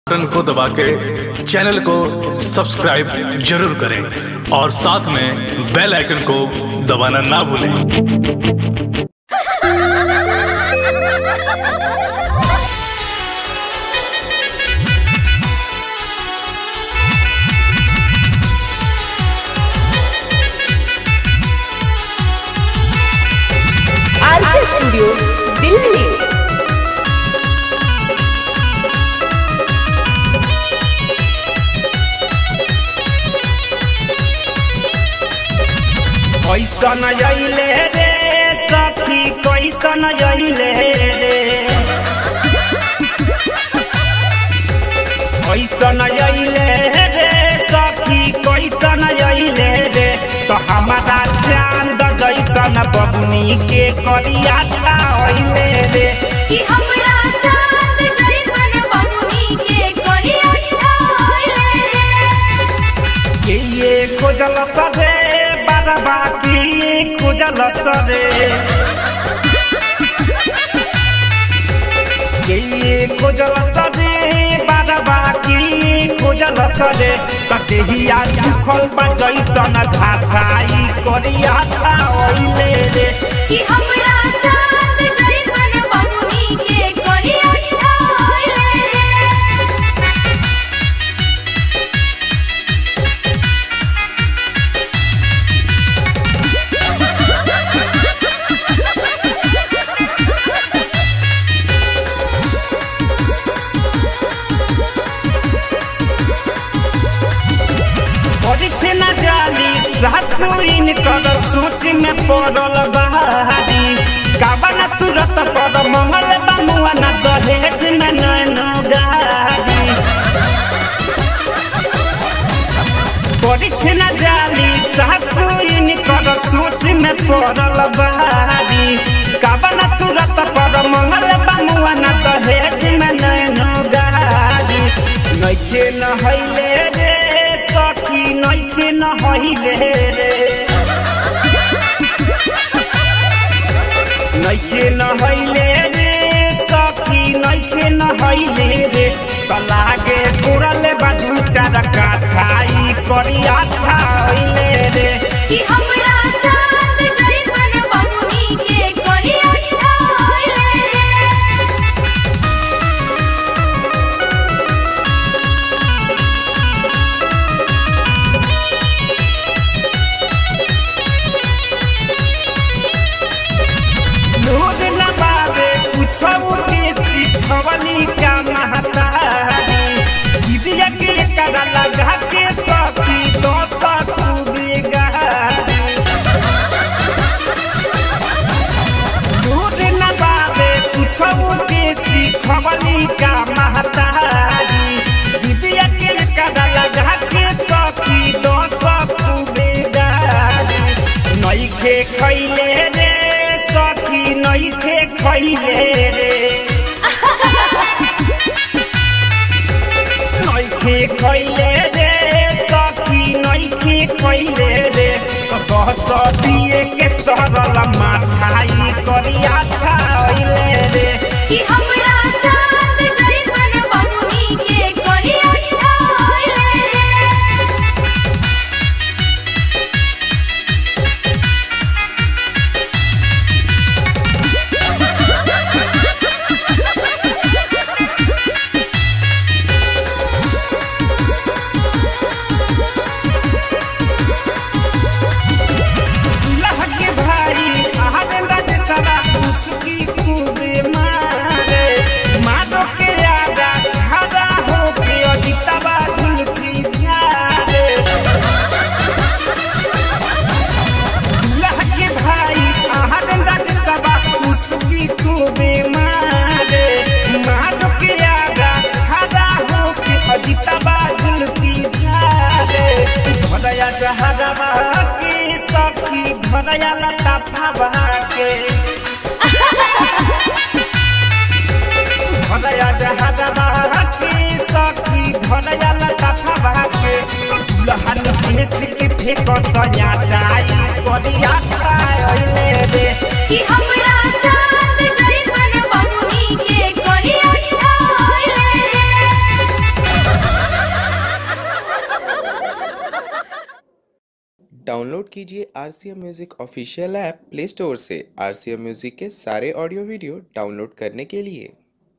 button को दबा के चैनल को सब्सक्राइब जरूर करें और साथ में बेल आइकन को दबाना ना भूलें आरके स्टूडियो दिल्ली कैसन अइले रे सखी कैसन अइले रे कैसन अइले रे सखी कैसन अइले रे तो हमारा चांद जैसन बबुनी के करिया अइले रे कि हमरा चांद जैसन बबुनी के करिया ठाइले रे के ये खोजल सरे बारबा की खोजल सरे के ये खोजल सरे बारबा की खोजल सरे कतेहिया सुखल बा जैसन घाटाई करिया ओइले रे कि हमरा चांद जैसन बबुनी के करिया ठाइले रे परीक्षे न जाली सासुइन कर सोच में पड़ल बहारी काबन सूरत पर मंगल बमुआ न दहेज में नैनो गारी परीक्षे न जाली सासुइन कर सोच में पड़ल बहारी काबन सूरत पर मंगल बमुआ न दहेज में नैनो गारी नइखे न हइले रे सखी नइखे न हइले रे नइखे न हइले रे सखी नइखे न हइले रे त लागे पुरल बादू चार काठाई करिया छाइले रे कि हमरा चांद जैसन बबुनी के करिया ठाइले रे लोग न बाबे कुछो के सिखवली का महतारी दीदिया के करा लगा के सखी तो सकू बेगारी दूध न बाबे कुछो के सिखवली का महतारी दीदिया के करा लगा के सखी तो सकू बेगारी नइखे खैले रे सखी नइखे खैले रे नइखे खैले रे सखी नइखे खैले रे कहत पिए के सरल माठाई करिया खाइले रे कि हमरा चांद जैसन बबुनी के करिया ठाइले रे दुल्हा के भाई आहन राज सदा उसकी खूबे मारे मारो के आगा खड़ा हो के अजितवा झुलकी झारे दुल्हा के भाई आहन राज सदा उसकी खूबे मारे मारो के आगा खड़ा हो के अजितवा झुलकी झारे भरया जहरवा के सखी भरया लता फावा के भरया जहरवा के सखी भरया लता फावा के दुल्हन भेस के फेक सया डाई करिया खाइले रे कि हमरा चांद जैसन बबुनी के करिया ठाइले रे डाउनलोड कीजिए R C M music official app play store से आर सी एम म्यूज़िक के सारे ऑडियो वीडियो डाउनलोड करने के लिए